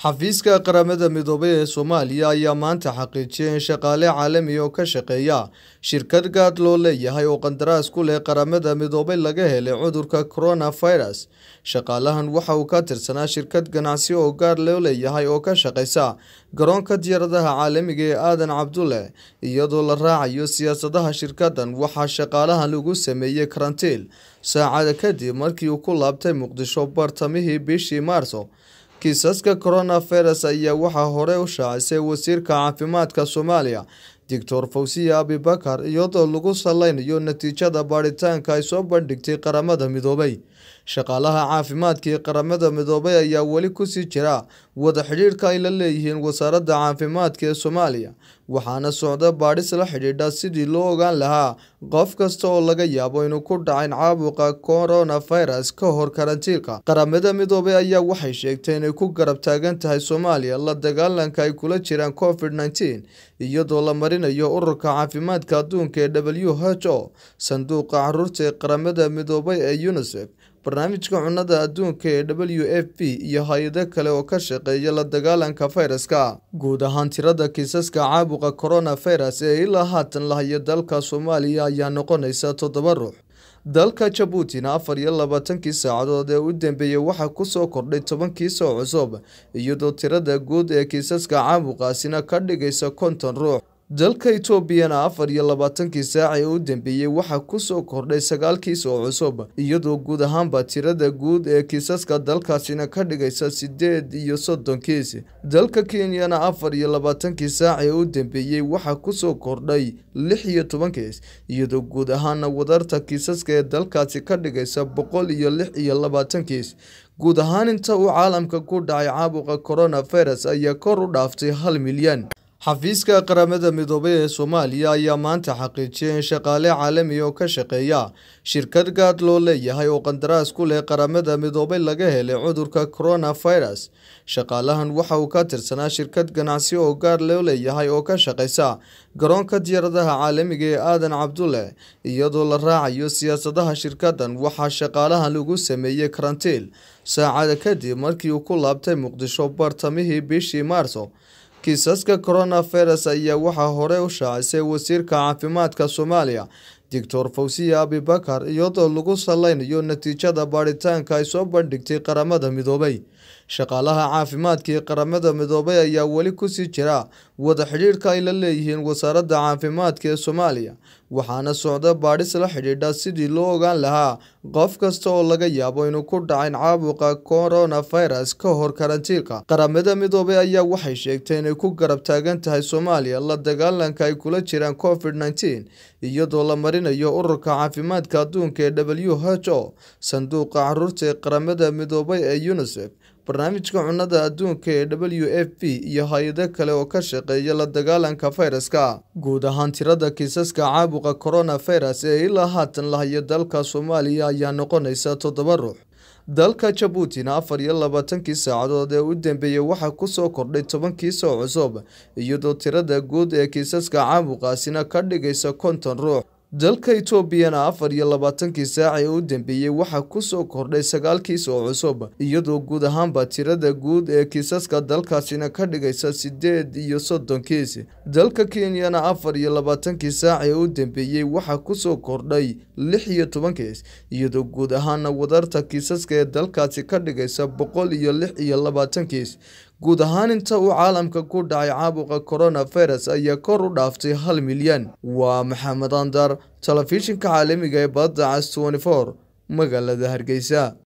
xafiiska qaramada midoobay ee soomaaliya ayaa maanta xaqiijiyay in shaqaale caalami oo ka shaqeeya shirkad gaad loo leeyahay oo qandaraas ku leh qaramada midoobay laga helay cudurka coronavirus shaqaalahan waxa uu ka tirsanaa shirkad ganacsi oo gaar loo leeyahay oo ka shaqeysa garoonka diyaaradaha caalamiga ee aadan cabdulle iyadoo la raacayo siyaasadaha shirkadan waxaa shaqaalahan lagu sameeyey karantiil saacada kadib markii uu ku laabtay muqdisho bartamihii bishii maarso kiisaska coronavirus ayaa waxaa hore u shaacisay wasiirka caafimaadka soomaaliya doctor fawsiya abibakar iyadoo lagu saleynayo natiijada baadhitaanka ay soo bandhigtay qaramada midoobay shaqaalaha caafimaadka ee qaramada midoobay ayaa weli kusii jira wada xidhiidhka ay la leeyihiin wasaaradda caafimaadka ee soomaaliya waxaana socda baadhis la xidhiidha sidii loo ogaan lahaa qof kasta oo laga yaabo inuu ku dhacayn caabuqa coronavirus ka hor karantiilka qaramada midoobay ayaa waxay sheegtay inay ku garab taagan tahay soomaaliya la dagaalanka ay kula jiraan covid nneteen iyadoo la marinayo ururka caafimaadka adduunka ee w h o sanduuqa caruurta ee qaramada midoobay ee unisef barnaamijka cunnada adduunka ee w f p iyo hay-ado kale oo ka shaqeeya la dagaalanka fayraska guud ahaan tirada kiisaska caabuqa coronavirus ee ilaa haatan lahayo dalka soomaaliya ayaa noqonaysa toddoba ruux dalka jabuutina afar iyo labaatankii saacadood ee u dambeeyey waxaa kusoo kordhay toban kiis oo cusub iyadoo tirada guud ee kiisaska caabuqaasina ka dhigaysa konton ruux dalka etoobiyana afar iyo labaatankii saac ee u dambeeyey waxaa kusoo kordhay sagaal kiis oo cusub iyadoo guud ahaanba tirada guud ee kiisaska dalkaasina ka dhigaysa sideed iyo soddon kiis dalka kenyana afar iyo labaatankii saac ee u dambeeyey waxaa kusoo kordhay lix iyo toban kiis iyadoo guud ahaana wadarta kiisaska ee dalkaasi ka dhigaysa boqol iyo lix iyo labaatan kiis guud ahaan inta uu caalamka ku dhacay caabuqa coronavirus ayaa kor u dhaaftay hal milyan xafiiska qaramada midoobay ee soomaaliya ayaa maanta xaqiijiyay in shaqaale caalami oo ka shaqeeya shirkad gaad loo leeyahay oo qandaraas ku leh qaramada midoobay laga helay cudurka coronavirus shaqaalahan waxa uu ka tirsanaa shirkad ganacsi oo gaar loo leeyahay oo ka shaqeysa garoonka diyaaradaha caalamiga ee aadan cabdulle iyadoo la raacayo siyaasadaha shirkadan waxaa shaqaalahan lagu sameeyey karantiil saacada kadib markii uu ku laabtay muqdisho bartamihii bishii maarso kiisaska coronavirus ayaa waxaa hore u shaacisay wasiirka caafimaadka soomaaliya doctor fawsiya abibakar iyadoo lagu saleynayo natiijada baadhitaanka ay soo bandhigtay qaramada midoobay shaqaalaha caafimaadka ee qaramada midoobay ayaa weli kusii jira wada xidhiidhka ay la leeyihiin wasaaradda caafimaadka ee soomaaliya waxaana socda baadhis la xidhiidha sidii loo ogaan lahaa qof kasta oo laga yaabo inuu ku dhacayn caabuqa coronavirus ka hor karantiilka qaramada midoobay ayaa waxay sheegtay inay ku garab taagan tahay soomaaliya la dagaalanka ay kula jiraan covid nneteen iyadoo la marinayo ururka caafimaadka adduunka ee w h o sanduuqa caruurta ee qaramada midoobay ee unisef barnaamijka cunnada adduunka ee w f p iyo hay-ado kale oo ka shaqeeya la dagaalanka fayraska guud ahaan tirada kiisaska caabuqa coronavirus ee ilaa haatan lahayo dalka soomaaliya ayaa noqonaysa toddoba ruux dalka jabuutina afar iyo labaatankii saacadood ee u dambeeyey waxaa kusoo kordhay toban kiis oo cusub iyadoo tirada guud ee kiisaska caabuqaasina ka dhigaysa konton ruux dalka etoobiyana afar iyo labaatankii saac ee u dambeeyey waxaa kusoo kordhay sagaal kiis oo cusub iyadoo guud ahaanba tirada guud ee kiisaska dalkaasina ka dhigaysa sideed iyo soddon kiis dalka kenyana afar iyo labaatankii saac ee u dambeeyey waxaa kusoo kordhay lix iyo toban kiis iyadoo guud ahaana wadarta kiisaska ee dalkaasi ka dhigaysa boqol iyo lix iyo labaatan kiis guud ahaan inta uu caalamka ku dhacay caabuqa coronavirus ayaa kor u dhaaftay hal milyan waa maxamed andar telefishinka caalamiga ee badda cas twenty four magaalada hargeysa